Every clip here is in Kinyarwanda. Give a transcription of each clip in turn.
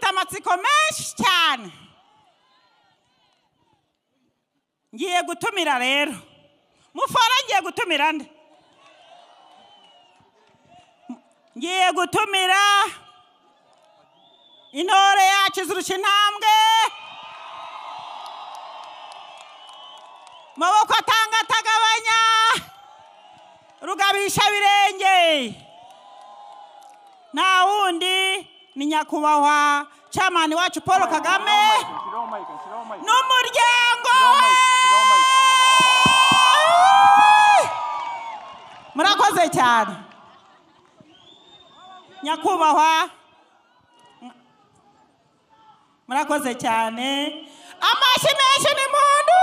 amatsiko menshi cyane ngiye gutumira rero mufora ngiye gutumira nde ngiye gutumira intore yacu izirusha intambwe maboko atanga atagabanya rugabisha birenge nta wundi ni nyakubahwa camani wacu paul kagame n'umuryango we murakoze cyane nyakubahwa murakoze cyane amashyi menshi ni muntu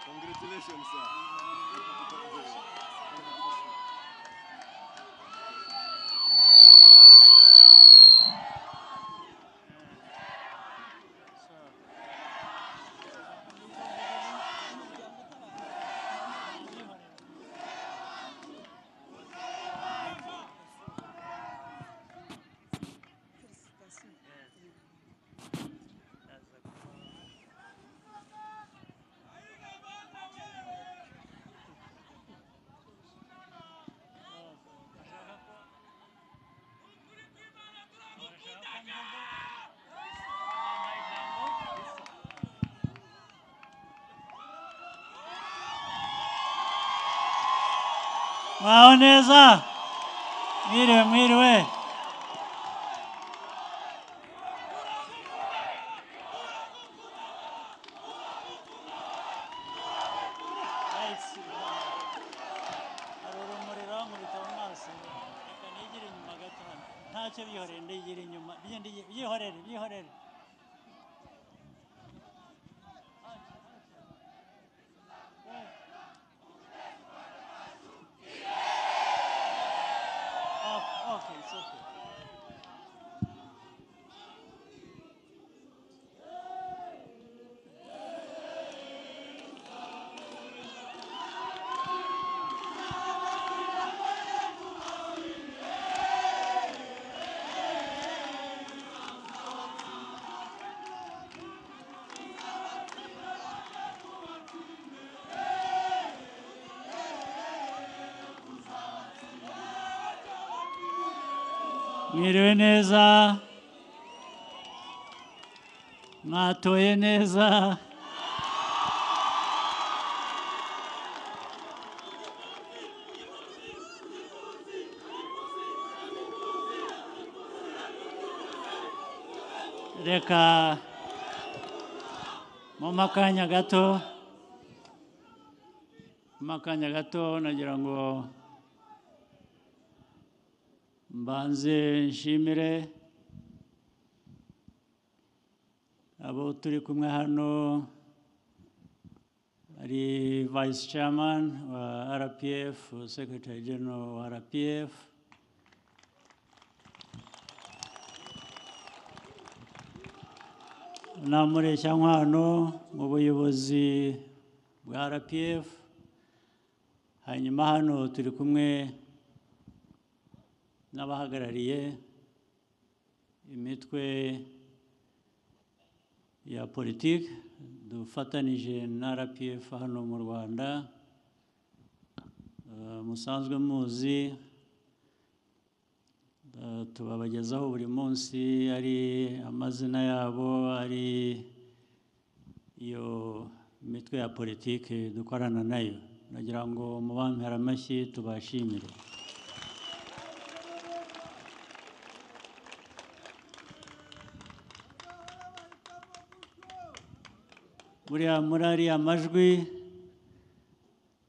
Congratulations, sir. mwaho neza mwiriwe mwiriwe hari urumuri runkubita mu maso reka nigire inyuma gato hano ntacyo byihorere ndigire inyuma byihorere byihorere Oh, okay, it's okay. mwiriwe neza mwatoye neza reka mumpe akanya gato mumpe akanya gato nagira ngo mbanze nshimire abo turi kumwe hano hari vayisi chairman wa rpf secretary general wa rpf namureshyankwano mu buyobozi bwa rpf hanyuma hano turi kumwe n'abahagarariye imitwe ya politiki dufatanije na rpf hano mu rwanda Eh, musanzwe muzi eh, tubabagezaho buri munsi ari amazina yabo ari iyo mitwe ya politiki dukorana nayo nagira ngo mubampere amashyi tubashimire buriya muri ariya majwi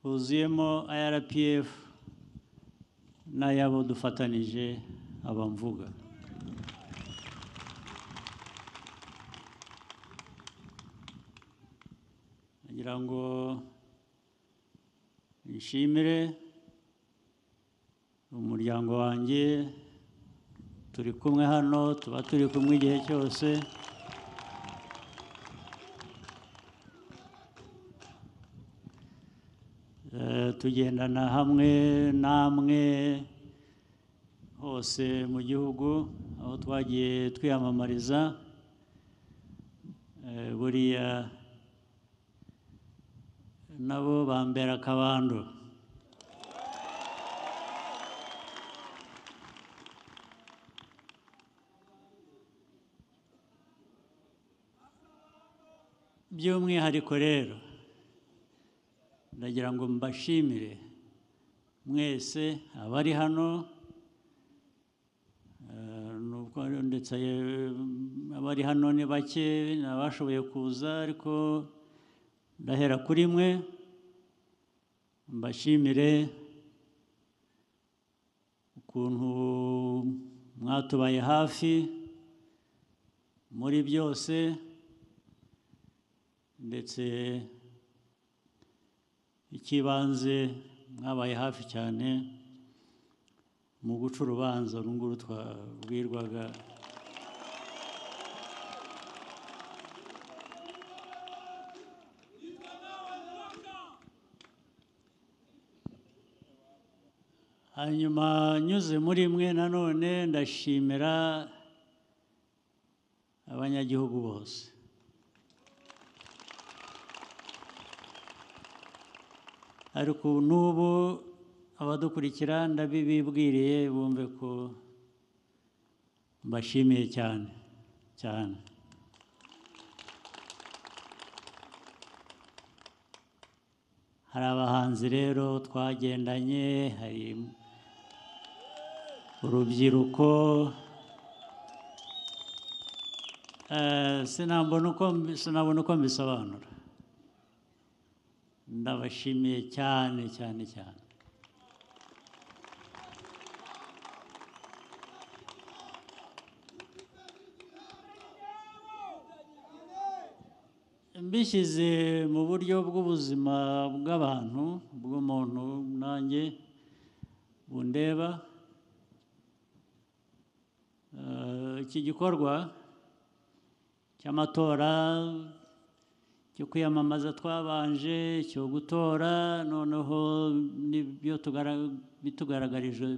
huzuyemo rpf n'ayabo dufatanije abamvuga ngira ngo nshimire umuryango wanjye turi kumwe hano tuba turi kumwe igihe cyose Eh, tugendana hamwe namwe hose mu gihugu aho twagiye twiyamamariza Eh, buriya nabo bambera akabando by'umwihariko rero ndagira ngo mbashimire mwese abari hano eh, nubwo ari- ndetse eh, abari hano ni bake ni abashoboye kuza ariko ndahera kuri mwe mbashimire ukuntu mwatubaye hafi muri byose ndetse icy'ibanze mwabaye hafi cyane mu guca urubanza uru nguru twabwirwaga hanyuma nyuze muri mwe nanone ndashimira abanyagihugu bose ariko n'ubu abadukurikira ndabibibwiriye bumve ko mbashimiye cyane cyane hari abahanzi rero twagendanye hari urubyiruko Eh, sinabona uko mbi- sinabona uko mbisobanura ndabashimiye cyane cyane cyane mbishyize mu buryo bw'ubuzima bw'abantu bw'umuntu nanjye bundeba Eh, iki gikorwa cy'amatora cyo kwiyamamaza twabanje cyo gutora noneho n'ibyo tugara- bitugaragarije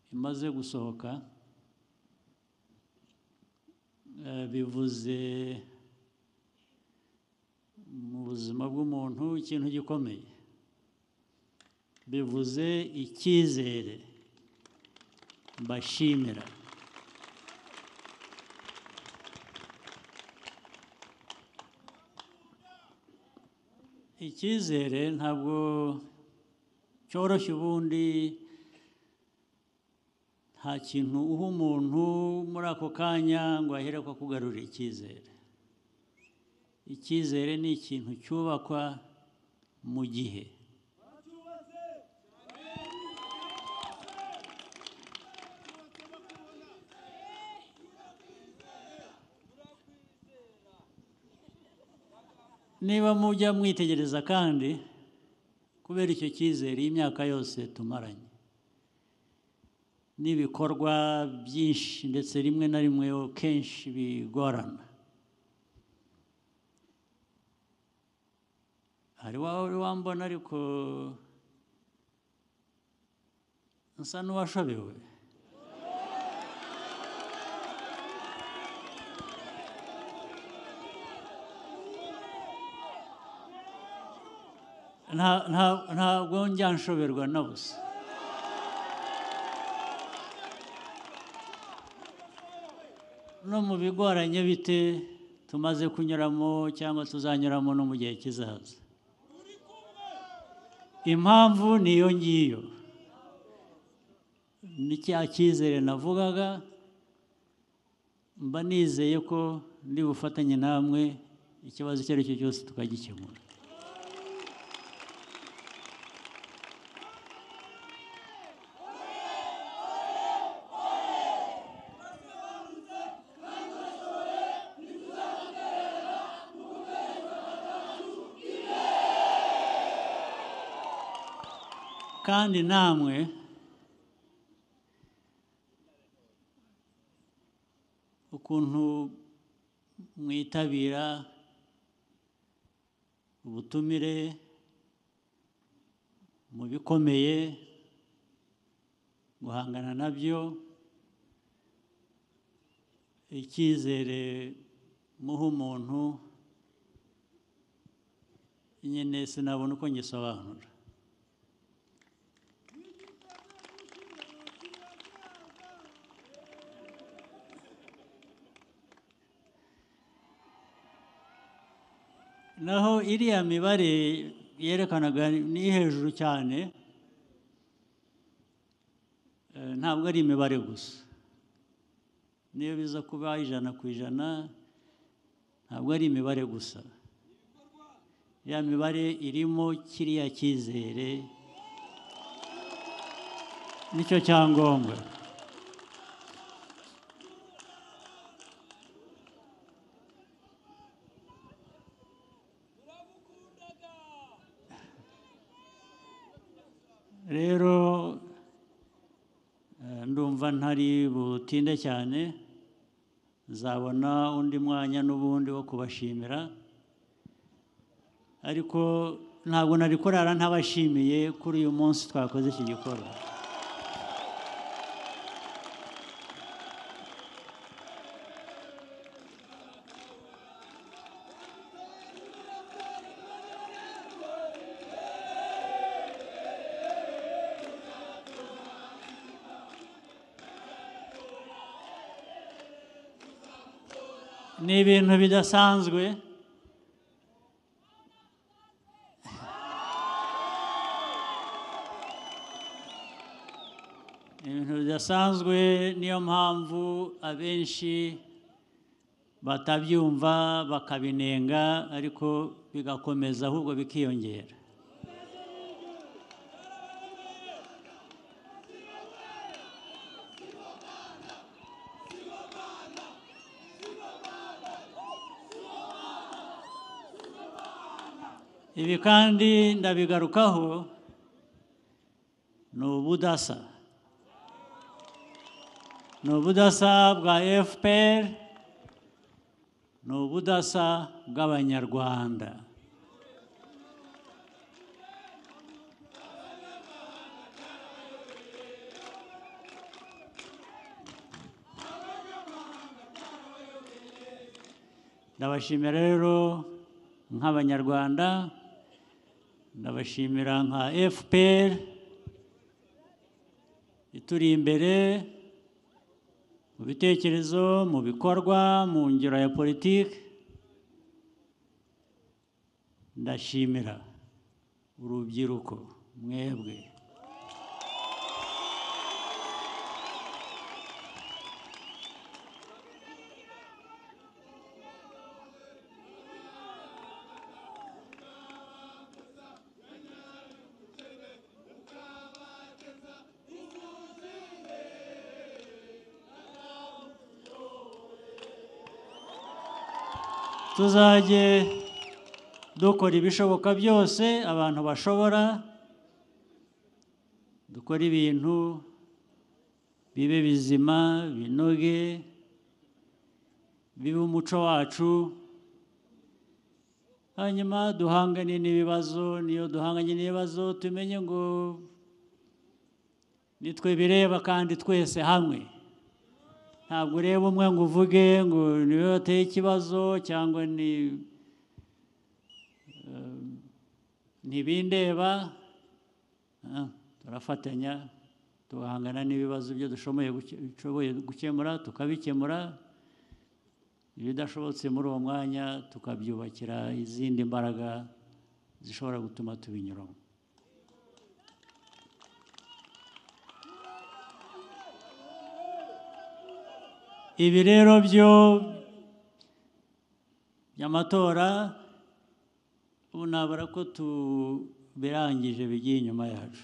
bimaze gusohoka Eh, bivuze mu buzima bw'umuntu ikintu gikomeye bivuze icyizere mbashimira icyizere ntabwo cyoroshye ubundi nta kintu uha umuntu muri ako kanya ngo ahere ko akugarurira icyizere icyizere ni ikintu cyubakwa mu gihe niba mujya mwitegereza kandi kubera icyo cyizere iyi myaka yose tumaranye n'ibikorwa byinshi ndetse rimwe na rimwe kenshi bigorana hari wawe uri wambona ariko nsa n'uwashobewe Nta- nta- ntabwo njya nshoberwa na busa no mu bigoranye bite tumaze kunyuramo cyangwa tuzanyuramo no mu gihe kizaza impamvu ni iyo ngiyo ni cya cyizere navugaga mba nizeye ko ndi bufatanye namwe ikibazo icyo ari cyo cyose tukagikemura kandi namwe ukuntu mwitabira ubutumire mu bikomeye guhangana nabyo icyizere muha umuntu nyine sinabona uko ngisobanura naho iriya mibare yerekanaga ni hejuru cyane eh, ntabwo ari imibare gusa niyo biza kuba ijana ku ijana ntabwo ari imibare gusa ya mibare irimo kiriya cyizere nicyo cyangombwa rero eh, ndumva ntari butinde cyane nzabona undi mwanya n'ubundi wo kubashimira ariko ntabwo nari kurara ntabashimiye kuri uyu munsi twakoze iki gikorwa ni ibintu bidasanzwe Ni ibintu bidasanzwe niyo mpamvu abenshi batabyumva bakabinenga ariko bigakomeza ahubwo bikiyongera ibi kandi ndabigarukaho ni ubudasa ni ubudasa bwa fpr ni ubudasa bw'abanyarwanda ndabashimira rero nk'abanyarwanda ndabashimira nka fpr ituri imbere mu bitekerezo mu bikorwa mu ngero ya politiki ndashimira urubyiruko mwebwe tuzajye dukora ibishoboka byose abantu bashobora dukora ibintu bibe bizima binoge bibe umuco wacu hanyuma duhangane n'ibibazo niyo duhanganye n'ibibazo tumenye ngo nitwe bireba kandi twese hamwe ntabwo ureba umwe ngo uvuge ngo niwe wateye ikibazo cyangwa ni eh, ntibindeba Ah, turafatanya tugahangana n'ibibazo byo dushoboye guke- dushoboye gukemura tukabikemura ibidashobotse muri uwo mwanya tukabyubakira izindi mbaraga zishobora gutuma tubinyuramo ibi rero byo by'amatora ubu nabura ko tubirangije bigiye inyuma yacu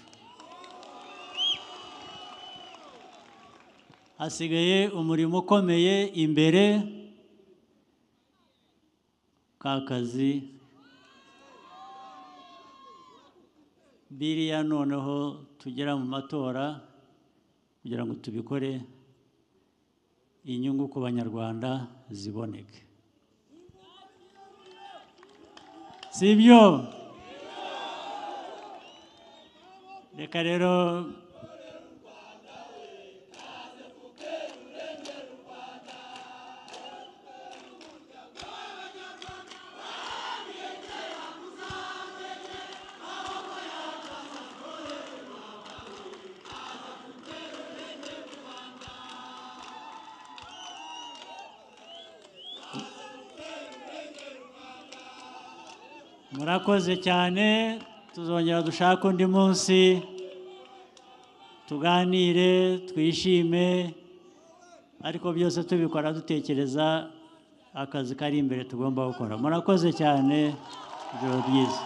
hasigaye umurimo ukomeye imbere ka kazi biriya noneho tugera mu matora kugira ngo tubikore inyungu ku banyarwanda ziboneke si byo reka rero murakoze cyane tuzongera dushake undi munsi tuganire twishime ariko byose tubikora dutekereza akazi kari imbere tugomba gukora murakoze cyane ijoro ryiza